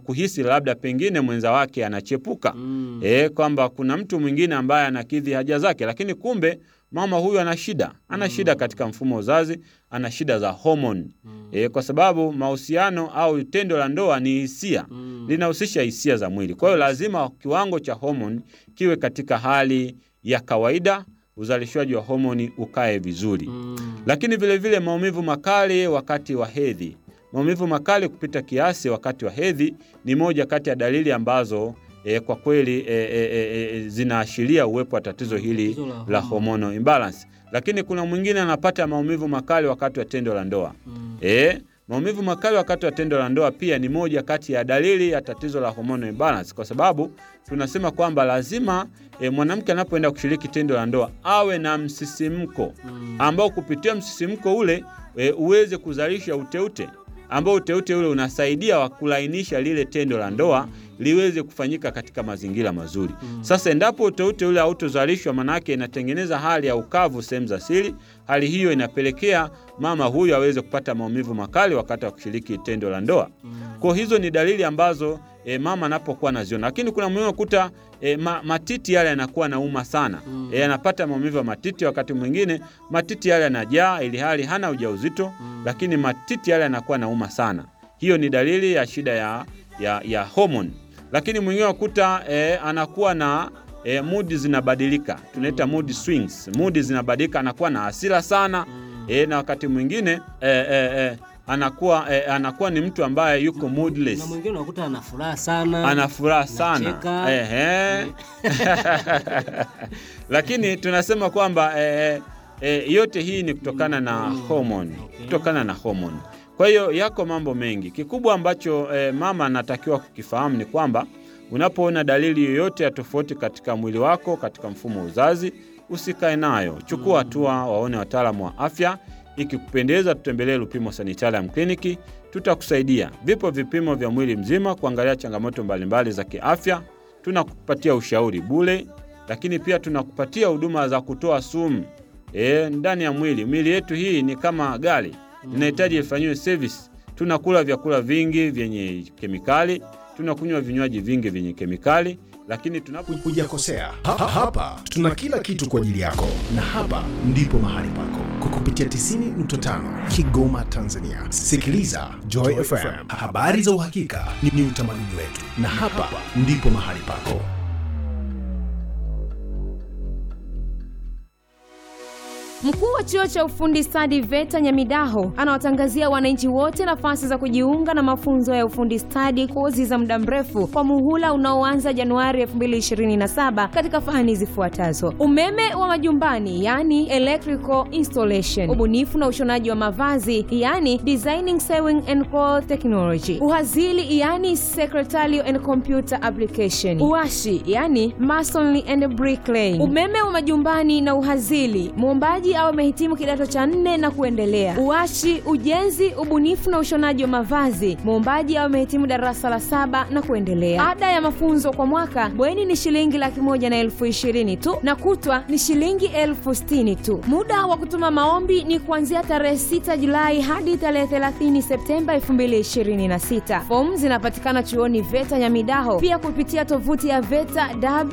kuhisi labda pengine mwenza wake anachepuka Mm. e, kwamba kuna mtu mwingine ambaye anakidhi haja zake, lakini kumbe mama huyu ana shida, ana shida katika mfumo wa uzazi, ana shida za homoni e, kwa sababu mahusiano au tendo la ndoa ni hisia Mm. linahusisha hisia za mwili. Kwa hiyo lazima kiwango cha homoni kiwe katika hali ya kawaida, uzalishwaji wa homoni ukae vizuri Mm. lakini vile vile maumivu makali wakati wa hedhi. Maumivu makali kupita kiasi wakati wa hedhi ni moja kati ya dalili ambazo e, kwa kweli e, e, e, e, zinaashiria uwepo wa tatizo hili Tatizo la la homoni. hormonal imbalance. Lakini kuna mwingine anapata maumivu makali wakati wa tendo la ndoa. Mm. E, maumivu makali wakati wa tendo la ndoa pia ni moja kati ya dalili ya tatizo la hormonal imbalance, kwa sababu tunasema kwamba lazima e, mwanamke anapoenda kushiriki tendo la ndoa awe na msisimko Mm. ambao kupitia msisimko ule e, uweze kuzalisha uteute ambao uteute ule unasaidia wa kulainisha lile tendo la ndoa liweze kufanyika katika mazingira mazuri. Sasa endapo uteute ule hautozalishwa, manake inatengeneza hali ya ukavu sehemu za siri. Hali hiyo inapelekea mama huyu aweze kupata maumivu makali wakati wa kushiriki tendo la ndoa. Kwa hizo ni dalili ambazo e, mama anapokuwa anaziona, lakini kuna mwingine kuta e, ma, matiti yale yanakuwa nauma sana Mm. e, anapata maumivu ya matiti. Wakati mwingine matiti yale yanajaa ili hali hana ujauzito Mm. lakini matiti yale yanakuwa nauma sana. Hiyo ni dalili ya shida ya, ya, ya homoni. Lakini mwingine wakuta e, anakuwa na e, mudi zinabadilika, tunaita mood swings. Mudi zinabadilika, anakuwa na hasira sana Mm. e, na wakati mwingine e, e, e, anakuwa e, anakuwa ni mtu ambaye yuko na moodless mwingine unakuta ana furaha sana ana furaha sana Anacheka. ehe. Lakini tunasema kwamba eh, eh, yote hii ni kutokana na homoni, Okay. kutokana na homoni. Kwa hiyo yako mambo mengi. Kikubwa ambacho eh, mama anatakiwa kukifahamu ni kwamba unapoona dalili yoyote ya tofauti katika mwili wako, katika mfumo wa uzazi, usikae nayo, chukua hatua, waone wataalamu wa afya. Ikikupendeza, tutembelee Lupimo Sanitarium Kliniki, tutakusaidia. Vipo vipimo vya mwili mzima kuangalia changamoto mbalimbali za kiafya. Tunakupatia ushauri bure, lakini pia tunakupatia huduma za kutoa sumu e, ndani ya mwili. Mwili yetu hii ni kama gari, inahitaji ifanyiwe service. Tunakula vyakula vingi vyenye kemikali, tunakunywa vinywaji vingi vyenye kemikali, lakini tunapo Hujakosea. Ha, ha, hapa tuna kila kitu kwa ajili yako, na hapa ndipo mahali pako kwa kupitia 90.5 Kigoma, Tanzania. Sikiliza Joy FM, habari za uhakika ni, ni utamaduni wetu, na hapa ndipo mahali pako. Mkuu wa chuo cha ufundi stadi VETA Nyamidaho anawatangazia wananchi wote nafasi za kujiunga na mafunzo ya ufundi stadi, kozi za muda mrefu kwa muhula unaoanza Januari 2027 katika fani zifuatazo: umeme wa majumbani, yani electrical installation, ubunifu na ushonaji wa mavazi, yani designing sewing and cloth technology, uhazili, yani secretarial and computer application, uashi, yani masonry and bricklaying, umeme wa majumbani na uhazili, muombaji au amehitimu kidato cha nne na kuendelea. Uashi, ujenzi, ubunifu na ushonaji wa mavazi, muombaji au amehitimu darasa la saba na kuendelea. Ada ya mafunzo kwa mwaka bweni ni shilingi laki moja na elfu ishirini tu na kutwa ni shilingi elfu sitini tu. Muda wa kutuma maombi ni kuanzia tarehe 6 Julai hadi tarehe 30 Septemba 2026. Fomu zinapatikana chuoni VETA Nyamidaho, pia kupitia tovuti ya VETA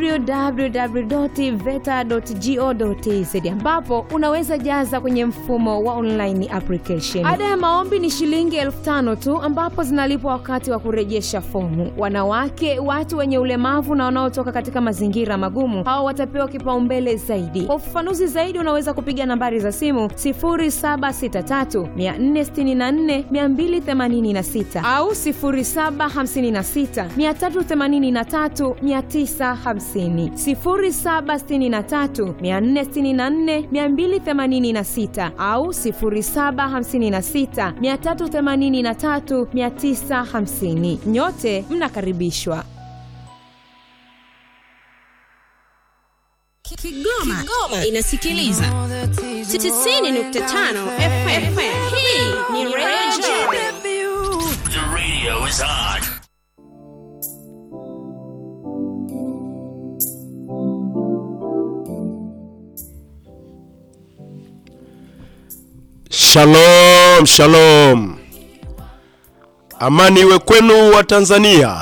www.veta.go.tz ambapo unaweza jaza kwenye mfumo wa online application. Ada ya maombi ni shilingi elfu tano tu ambapo zinalipwa wakati wa kurejesha fomu. Wanawake, watu wenye ulemavu na wanaotoka katika mazingira magumu, hao watapewa kipaumbele zaidi. Kwa ufafanuzi zaidi, unaweza kupiga nambari za simu 0763 464 286 au 0756 383 950, 0763 464 286 au 0756 383 950. Nyote mnakaribishwa. Kigoma, Kigoma inasikiliza 90.5 FM. Hii ni Radio The radio is on. Shalom, shalom. Amani iwe kwenu wa Tanzania.